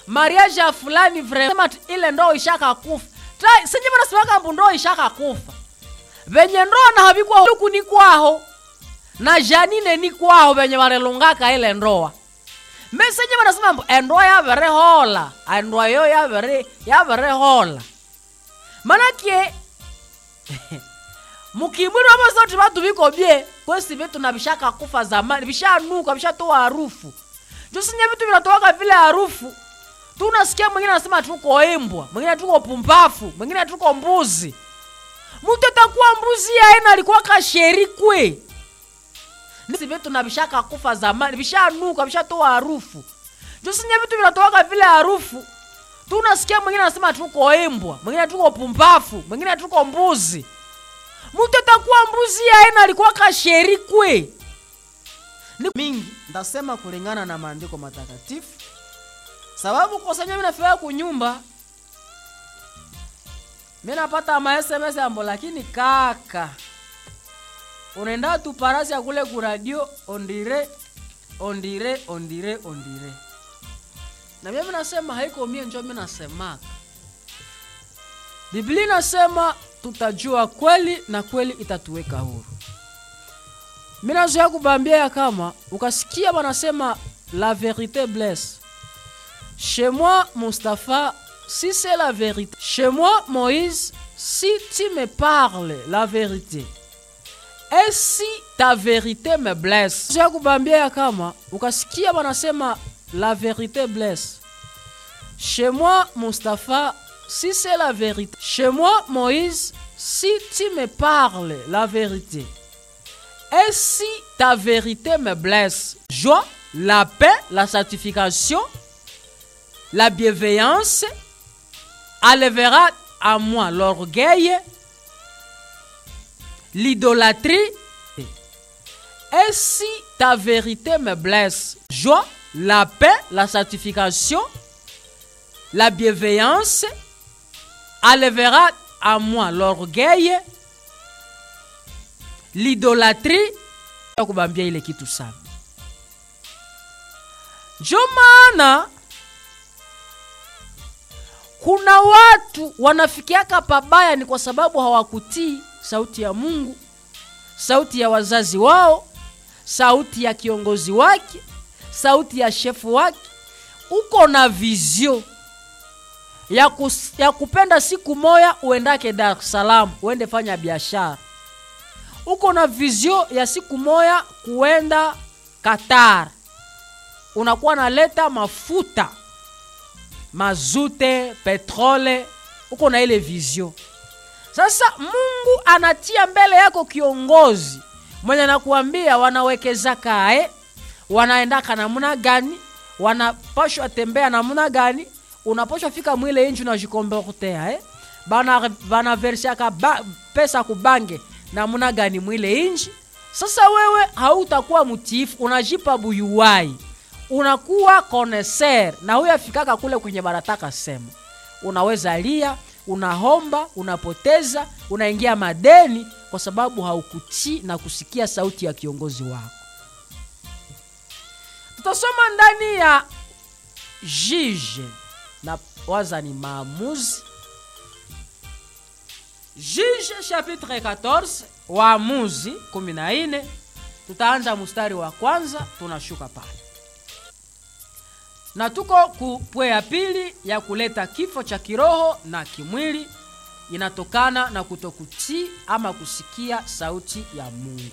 mariage ya fulani vrema ile ndoo ishaka kufa sinye vanasimaka mbu ndoo ishaka kufa venye ndoa na havikwa huku ni kwaho na janine ni kwaho venye varelungaka ile ndoa mesenye vanasema mbu endoa yaverehola endoa yo yavere yaverehola manake mukimwiri wamosoti vatu viko bie kwesi vitu na vishaka kufa zamani vishanuka vishatoa harufu jusinye vitu vinatowaka vile harufu tunasikia mwingine anasema tuko imbwa mwingine tuko pumbafu mwingine tuko mbuzi mtu atakuwa mbuzi yaena alikuwa kasheri kwe nisi vitu na vishaka kufa zamani vishanuka vishatoa harufu jusinye vitu vinatowaka vile harufu tunasikia mwingine anasema tuko imbwa mwingine tuko pumbafu mwingine tuko mbuzi mtu atakuwa mbuzi yaena alikuwa kasheri kwe ni mingi ndasema kulingana na maandiko matakatifu sababu kosanya minafika kunyumba minapata ma sms ambo lakini kaka unaenda tu parasi ya kule kuradio ondire ondire ondire ondire na mimi nasema haiko mie njo mi nasemaka biblia inasema tutajua kweli na kweli itatuweka huru mi nazoya kubambia ya kama ukasikia wanasema la vérité blesse chez moi mustapha si c'est la vérité chez moi moïse si tu me parles la vérité et si ta vérité me blesse ya kubambia ya kama ukasikia wanasema la vérité blesse chez moi mustapha si c'est la vérité chez moi moïse si tu me parles la vérité et si ta vérité me blesse joie la paix la sanctification la bienveillance enlèvera à moi l'orgueil l'idolâtrie et si ta vérité me blesse joie la paix la sanctification la bienveillance enlèvera à moi l'orgueil l'idolâtrie kubambia ile kitu sana njo maana kuna watu wanafikiaka pabaya ni kwa sababu hawakutii sauti ya mungu sauti ya wazazi wao sauti ya kiongozi wake sauti ya shefu wake uko na vizio ya, kus, ya kupenda siku moya uendake dar es salaam uende fanya biashara uko na vizio ya siku moya kuenda qatar unakuwa naleta mafuta mazute petrole uko na ile vizio sasa mungu anatia mbele yako kiongozi mwenye anakuambia wanawekeza kae wanaendaka namna gani wanapashwa tembea namna gani unapashwa fika mwile inji unajikomportea eh? bana banaversiaka ba, pesa kubange namna gani mwile inji sasa wewe hautakuwa mtiifu unajipa buyuwai unakuwa koneser na huyo afikaka kule kwenye barataka sema unaweza lia unahomba unapoteza unaingia madeni kwa sababu haukutii na kusikia sauti ya kiongozi wako tutasoma ndani ya jije na waza ni maamuzi jije chapitre 14 waamuzi 14 tutaanza mstari wa kwanza tunashuka pale na tuko kupwe ya pili ya kuleta kifo cha kiroho na kimwili inatokana na kutokutii ama kusikia sauti ya mungu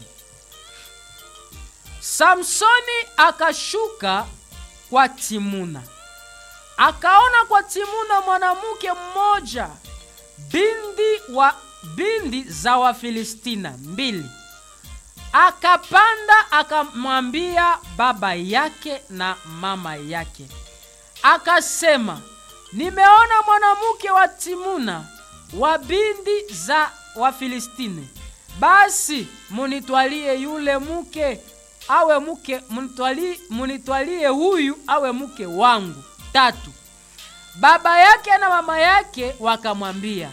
samsoni akashuka kwa timuna akaona kwa timuna mwanamke mmoja bindi wa bindi za wafilistina mbili akapanda akamwambia baba yake na mama yake akasema nimeona mwanamke wa timuna wa bindi za wafilistini basi munitwalie yule mke awe mke munitwalie, munitwalie huyu awe mke wangu tatu baba yake na mama yake wakamwambia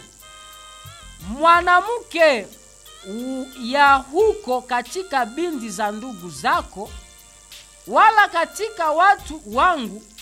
mwanamke ya huko katika bindi za ndugu zako wala katika watu wangu